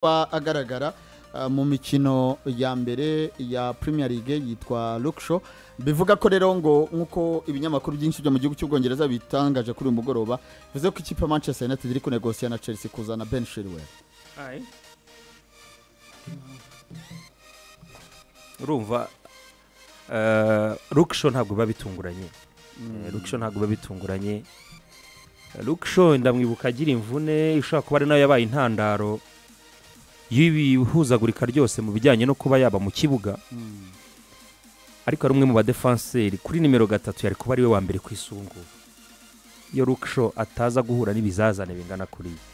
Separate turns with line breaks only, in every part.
kuba agaragara ah, mu mikino ya mbere ya premier league yitwa Lukshow bivuga ko rero ngo nk'uko ibinyamakuru byinshi byo mu gihugu cy'ubwongereza bitangaje kuri uyu mugoroba bivuze ko ikipe ya manchester united iri kunegosiya na chelsea kuzana ben shirwe
Aye. urumva rukisho ntabwo biba bitunguranye rukisho ntabwo biba bitunguranye rukisho ndamwibuka agira imvune ishobora kuba ari nayo yabaye intandaro y'ibihuzagurika ryose mu bijyanye no kuba yaba mu kibuga ariko ari umwe mu badefanseri kuri nimero gatatu yari kuba ari we wa mbere ku isungu iyo rukisho ataza guhura n'ibizazane bingana kuriya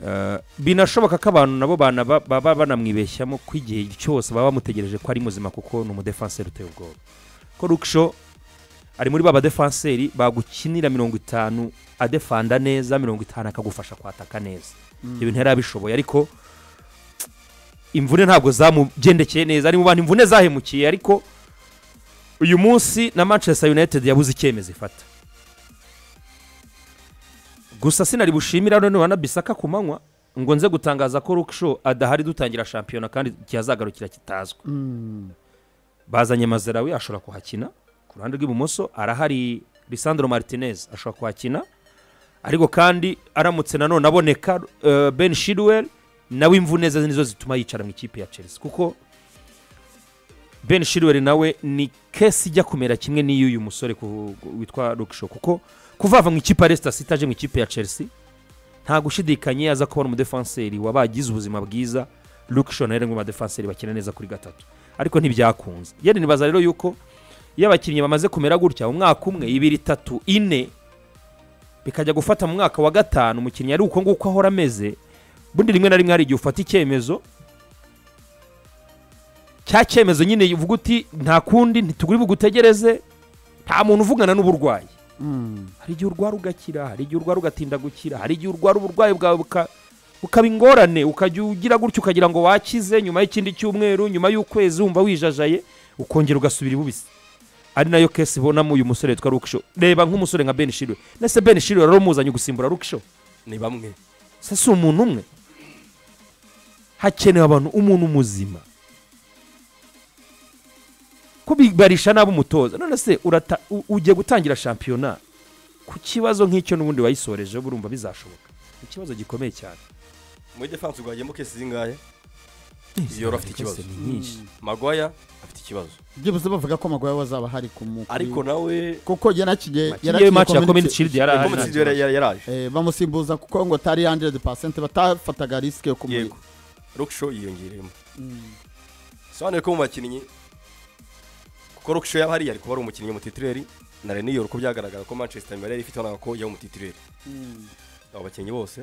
Eh, binashoboka ko abantu nabo bana- ba- baba banamwibeshyamo ko igihe cyose baba bamutegereje ko ari muzima kuko ni umudefanseri uteye ubwoba ko rukisho ari muri ba badefanseri bagukinira mirongo itanu adefanda neza mirongo itanu akagufasha kwataka neza ibyo bintu yari abishoboye ariko imvune ntabwo zamugendekeye neza ari mu bantu imvune zahemukiye ariko uyu munsi na manchester united yabuze icyemezo ifata gusa sinari bushimira noneho na bisaka ku manywa ngo nze gutangaza ko rukisho adahari dutangira shampiyona kandi ikihazagarukira kitazwi bazanye mazerawe ashobora kuhakina ku ruhande rw'ibumoso arahari lisandro martinez ashobora kuhakina ariko kandi aramutse nanone aboneka eh, ben shidwell nawe imvune ze nizo zituma yicara mu ikipe ya chelsea kuko ben shidwell nawe ni kesi ijya kumera kimwe n'iy'uyu musore ku- ku- witwa rukisho kuko kuvava mu ikipe ya Leicester City aje mu ikipe ya Chelsea nta gushidikanye aza kubona umudefanseri wabagize ubuzima bwiza Luke Shaw na Eren badefanseri bakina neza kuri gatatu ariko ntibyakunze yari nibaza rero yuko iyo abakinnyi bamaze kumera gutya umwaka umwe ibiri itatu ine bikajya gufata mu mwaka wa gatanu umukinnyi ari uko nguko ahora ameze bundi rimwe na rimwe hari igihe ufata icyemezo cya cyemezo nyine uvuga uti nta kundi ntitugure bugutegereze nta muntu uvugana n'uburwayi hari igihe urwara ugakira hari igihe urwara ugatinda gukira hari igihe urwara uburwayi bwawe buka- bukaba ingorane ukajya ugira gutya ukagira ngo wakize nyuma y'ikindi cyumweru nyuma y'ukwezi wumva wijajaye ukongera ugasubira ibubisi ari nayo kesi ibonamo uyu musore witwa rukisho reba nk'umusore nka ben shirwe nese ben shirwe rero muzanye gusimbura rukisho
ni bamwe
se si umuntu umwe hakenewe abantu umuntu muzima ko bibarisha nabi umutoza none se urata- u- ugiye gutangira shampiyona ku kibazo nk'icyo n'ubundi wayisoreje burumva bizashoboka ikibazo gikomeye cyane
muri defanse urwagiyemo kesi zingahe iyo afite ikibazo
Ni nyinshi
magwaya afite ikibazo
byibuze bavuga ko amaguru yawe azaba ahari ku mukuru
ariko nawe
kuko yanakinnye
yewe match ya
community-
community shield yari ahari
komite
nta kibazo.
yaraje
Eh, bamusimbuza kuko ngo atari 100% batafataga risike yo kumuha
yego rukisho yiyongereyemo sobanure ko mu bakinnyi kuko rukisho yaba hariya ari kuba ari umukinnyi mutitireri na reniyoro uko byagaragara ko manchester imbere yari ifite abana ko yaba umutitireri abo bakinnyi bose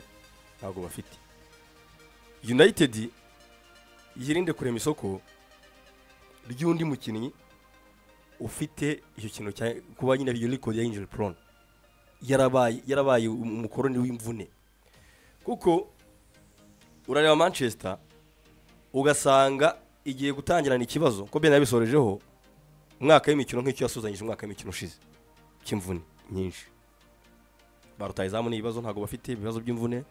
ntabwo bafite united yirinde kurema isoko ry'undi mukinnyi ufite icyo kintu cya kuba nyine iyo record ya injury prone yarabaye yarabaye um- umukoroni w'imvune kuko urareba manchester ugasanga igiye gutangirana ikibazo ko ben yabisorejeho umwaka w'imikino nk'icyo yasuzanyije umwaka w'imikino ushize cy'imvune nyinshi barutaye izamu ni ibibazo ntabwo bafite ibibazo by'imvune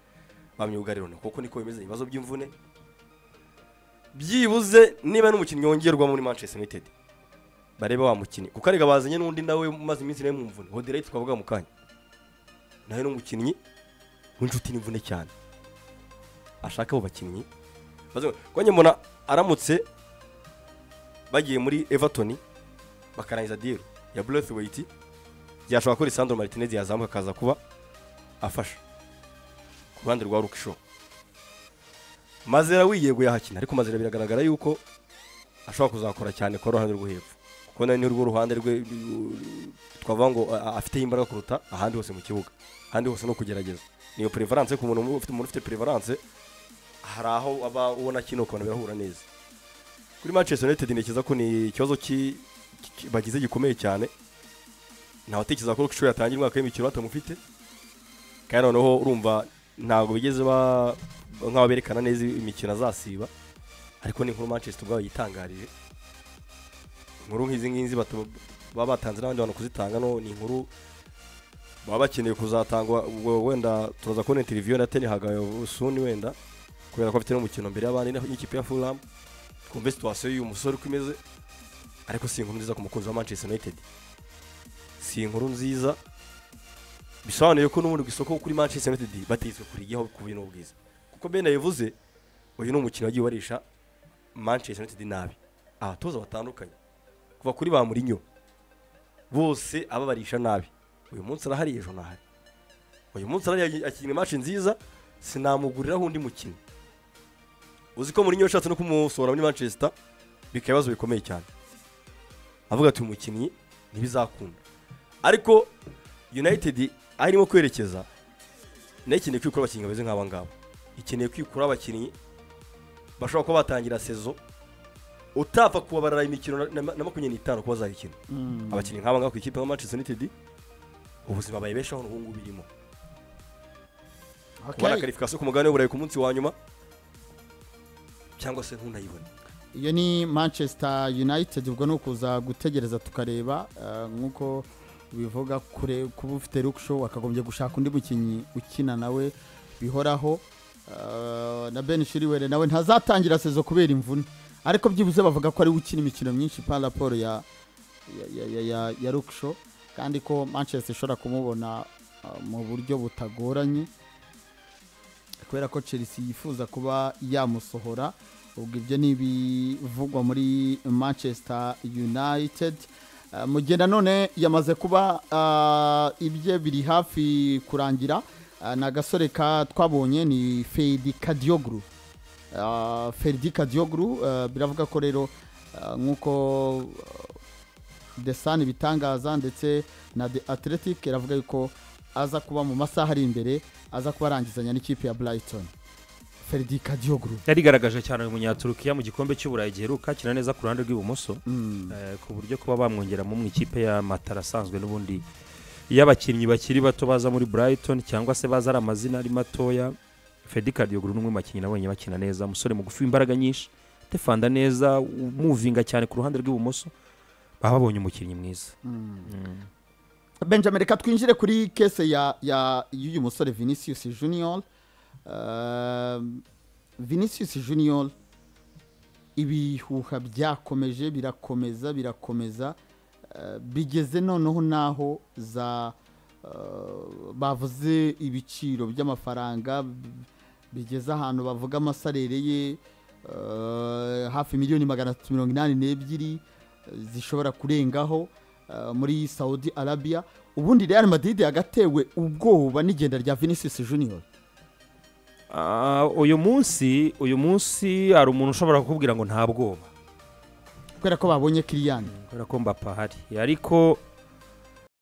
ba myugarirone kuko niko bimeze ibibazo by'imvune byibuze niba n'umukinnyi wongerwa muri manchester united barebe wa mukinnyi kuko arega bazanye n'undi nawe umaze iminsi nawe mu mvune hoderayiti twavuga mu kanya nawe ni umukinnyi w'inshuti n'imvune cyane ashaka abo bakinnyi maze kuko njye mbona aramutse bagiye muri everton bakarangiza deal ya Braithwaite byashobora ko Lisandro Martinez yazamuka akaza kuba afasha ku ruhande rwa Rukisho Mazera wiyeguye hakina ariko Mazera biragaragara yuko ashobora kuzakora cyane ku ruhande rwo hepfo kuko nawe ni rwo ruhande rwe twavuga ngo a- a- afiteho imbaraga kuruta ahandi hose mu kibuga ahandi hose no kugerageza niyo prevalence ku muntu ufite umuntu ufite prevalence hari aho aba ubona kino ukabona birahura neza kuri Manchester United ntekereza ko ni ikibazo ki- ki- bagize gikomeye cyane ntabatekereza ko ishuri yatangira umwaka w'imikino batamufite kandi noneho urumva ntabwo bigeze ba nk'aho berekana neza imikino azasiba ariko ni inkuru manchester ubwabo yitangarije inkuru nk'izi ngizi bata- baba batanze n'abandi bantu kuzitanga no ni inkuru baba bakeneye kuzatangwa ubwo wenda turaza kubona interiviyo na teni hagaye suni wenda kubera ko afite n'umukino mbere y'abandi naho n'ikipe ya fulham twumve situwasiyo y'uyu musore uko imeze ariko si inkuru nziza ku mukunzi wa manchester united si inkuru nziza bisobanuye ko n'ubundi ku isoko kuri manchester united batezwe kurigeho ku bintu bwiza kuko bene yabivuze uyu ni umukino wagiye warisha manchester united nabi abatoza batandukanye kuva kuri ba murinyo bose ababarisha nabi uyu munsi arahari ejo ntahari uyu munsi arahari akina imaci nziza sinamuguriraho undi mukino uzi ko murinyo yashatse no kumusohora muri manchester bikaba ibibazo bikomeye cyane avuga ati uyu mukinnyi ntibizakunda ariko united aho irimo kwerekeza nayo ikeneye kwikura abakinnyi bameze nk'aba ngaba ikeneye kwikura abakinnyi bashobora kuba batangira sezo utapfa kubabarira imikino na- na na makumyabiri n'itanu kuba bazayikina abakinnyi nk'aba ngaba ku ikipe nka manchester united ubuzima bayibeshaho n'ubu ngubu birimo kubona karifikasiyo ku mugabane w'uburayi ku munsi wa nyuma cyangwa se ntunayibone
iyo ni manchester united ubwo ni ukuza gutegereza tukareba eh, nk'uko bivuga kure kuba ufite rukusho wakagombye gushaka undi mukinnyi ukina nawe bihoraho Eh, na ben shiriwere nawe ntazatangira sezo kubera imvune ariko byibuze bavuga ko ari we ukina imikino myinshi par raporo ya ya, ya, ya, ya, ya rukusho kandi ko manchester ishobora kumubona eh, mu buryo butagoranye kubera ko chelsea yifuza kuba yamusohora ubwo ibyo ni ibivugwa muri manchester united Eh, mugenda none yamaze kuba ah, ibye biri hafi kurangira Ah, ni agasore ka twabonye ni fedi kadiyoguru fedi kadiyoguru eh, biravuga ko rero ah, nk'uko desani bitangaza ndetse na the athletic iravuga yuko aza kuba mu masaha ari imbere aza kuba arangizanya n'ikipe ya brighton fedi kadiyoguru
yarigaragaje cyane uyu munyaturukiya mu gikombe cy'uburayi giheruka akina neza ku ruhande rw'ibumoso
Mm.
Eh, ku buryo kuba bamwongeramo mu ikipe ya matara asanzwe n'ubundi iyo abakinnyi bakiri bato baza muri brighton cyangwa se baza ari amazina ari matoya fedi kadiyoguru ni umwe mu bakinnyi nabonye bakina neza umusore mugufi w'imbaraga nyinshi defanda neza umuvinga cyane ku ruhande rw'ibumoso baba babonye umukinnyi mwiza Mm.
benjamin reka twinjire kuri kese ya ya y'uyu musore vinicius junior Eh, vinicius junior ibihuha byakomeje birakomeza birakomeza eh, bigeze noneho n'aho za eh, bavuze ibiciro by'amafaranga b- bigeze ahantu bavuga amasarere ye eh, hafi miliyoni magana atatu mirongo inani n'ebyiri eh, zishobora kurengaho eh, muri saudi arabia ubundi real madrid yagatewe ubwoba n'igenda rya vinicius junior
Ah, uyu munsi uyu munsi hari umuntu ushobora kukubwira ngo nta bwoba
kubera ko babonye kiriyani
kubera ko mbapa ahari ariko